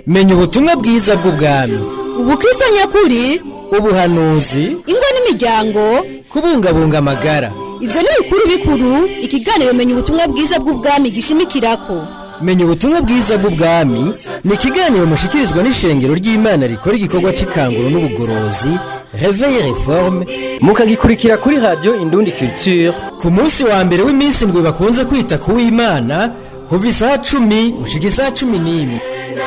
menya ubutumwa bwiza bw'ubwami ubukristo nyakuri ubuhanuzi ingo n'imiryango kubungabunga amagara ivyo ni bikuru bikuru ikiganiro menya ubutumwa bwiza bw'ubwami gishimikirako menya ubutumwa bwiza bw'ubwami ni ikiganiro mushikirizwa n'ishengero ry'imana rikora igikorwa c'ikanguro n'ubugorozi reveille reforme mukagikurikira kuri radio indundi culture ku munsi wa mbere w'iminsi ndwi bakunze kwita ku w'imana kuva isaha cumi gushika isaha cumi n'imwe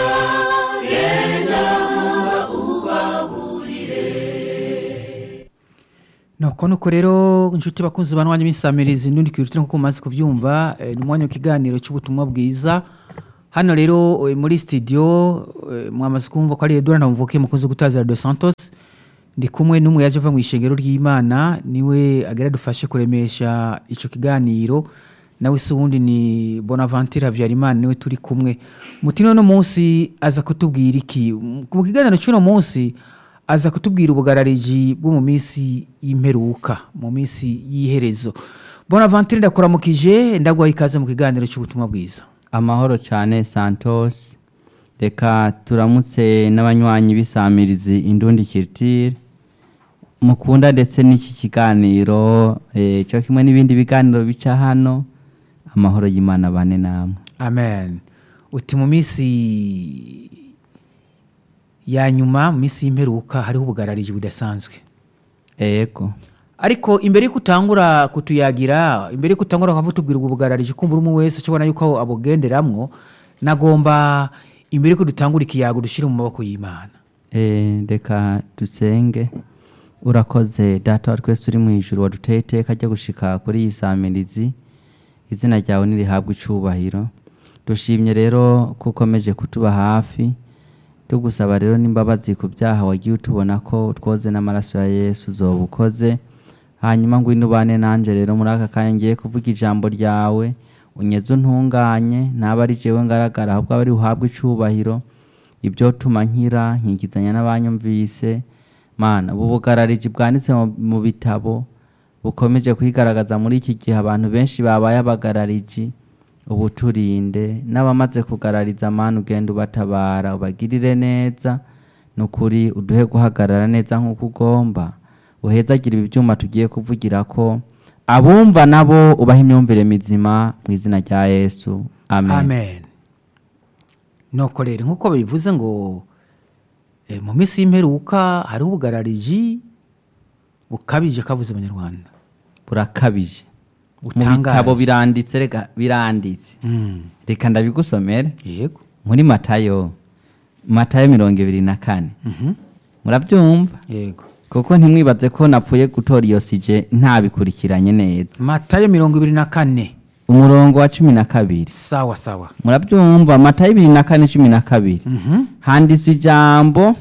nuko nuko rero inshuti bakunzi banwanya imisamirizi n'undi kwirutira nkuko mumaze kubyumva eh, ni umwanya w'ikiganiro cy'ubutumwa bwiza hano rero eh, muri studio eh, mwamaze kumva ko ari Edouard Ntamvuke mukunzi gutazira de Santos ndi kumwe n'umwe yaje ava mu ishengero ry'Imana niwe agera dufashe kuremesha ico kiganiro nawe se uwundi ni Bonaventure Habyarimana niwe turi kumwe mutino no munsi aza kutubwira iki mu kiganiro cy'uno munsi aza kutubwira ubugarariji bwo mu minsi y'imperuka mu minsi y'iherezo bonaventure ndakuramukije ndaguhaye ikaze mu kiganiro cy'ubutumwa bwiza amahoro cyane santos reka turamutse n'abanywanyi b'isamirizi indundi kiritire mukunda ndetse n'iki kiganiro eh, cyo kimwe n'ibindi biganiro bica hano amahoro y'imana bane namwe amen uti mu minsi ya nyuma mu minsi y'imperuka hariho ubugarariji budasanzwe ego ariko imbere yuko utangura kutuyagira imbere yuko utangura ukavuga tubwira ubwo bugarariji kumva umwe wese ashobora yuko abugenderamwo nagomba imbere yuko dutangura ikiyago dushyire mu maboko y'imana Eh, reka dusenge urakoze data wa twese uri mu ijuru waduteye iteka ryo gushika kuri iyi samirizi izina ryawe nirihabwe icubahiro dushimye rero ko ukomeje kutuba hafi tugusaba rero n'imbabazi ku byaha wagiye utubona ko utwoze n'amaraso ya yesu uzoba ukoze hanyuma ngwino ubane nanjye rero muri aka kanya ngiye kuvuga ijambo ryawe unyeze untunganye ntaba ari jewe ngaragara ahubwo aba ari buhabwe icubahiro ibyo tuma nkira nkikizanya n'abanyumvise mana ubu bugarariji bwanditse mu- mu bitabo bukomeje kwigaragaza muri iki gihe abantu benshi babaye abagarariji ubu turinde n'abamaze kugarariza mana ugenda ubatabara ubagirire neza ni ukuri uduhe guhagarara neza nk'uko ugomba uhezagire ibi byuma tugiye kuvugira ko abumva nabo ubaha imyumvire mizima mu izina rya yesu amen, amen nuko rero nk'uko babivuze ngo eh, mu minsi y'imperuka hariho ubugarariji bukabije kavuze abanyarwanda burakabije mu Butangaje. bitabo biranditse reka biranditse Mm, reka ndabigusomere yego muri matayo matayo mirongo ibiri na kane Mhm, murabyumva yego kuko ntimwibaze ko napfuye gutora iyo sije ntabikurikiranye neza matayo mirongo ibiri na kane umurongo wa cumi na kabiri sawa sawa murabyumva matayo ibiri na kane cumi na kabiri Mhm, handitswe ijambo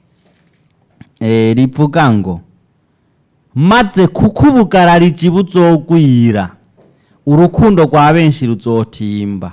eh, rivuga ngo maze kuko ubugarariji buzogwira urukundo rwa benshi ruzotimba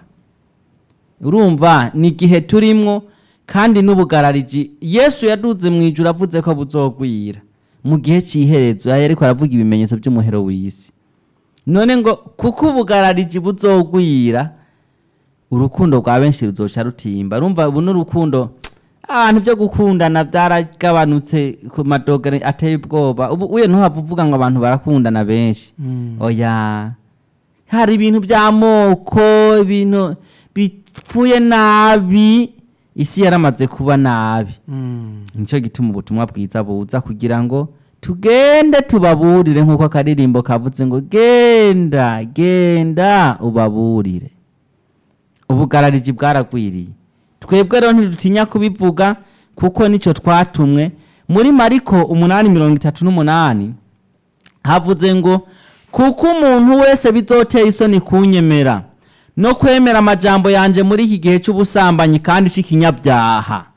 urumva ni igihe turimwo kandi n'ubugarariji yesu yaduze mu ijuru avuze ko buzogwira mu gihe cy'iherezo yari ariko aravuga ibimenyetso by'umuhero w'isi none ngo kuko ubugarariji buzogwira urukundo rwa benshi ruzoca rutimba rumva ubu n'urukundo abantu byo gukundana byaragabanutse ku madogere ateye ubwoba ubu uye ntuhava uvuga ngo abantu barakundana benshi oya hari ibintu by'amoko ibintu bipfuye nabi isi yaramaze kuba nabi mm, nicyo gituma ubutumwa bwiza buza kugira ngo tugende tubaburire nk'uko akaririmbo kavuze ngo genda genda ubaburire ubugarariji bwaragwiriye twebwe rero ntidutinya kubivuga kuko nicyo twatumwe muri mariko umunani mirongo itatu n'umunani havuze ngo kuko umuntu wese bizotera isoni kunyemera no kwemera amajambo yanjye muri iki gihe cy'ubusambanyi kandi cy'ikinyabyaha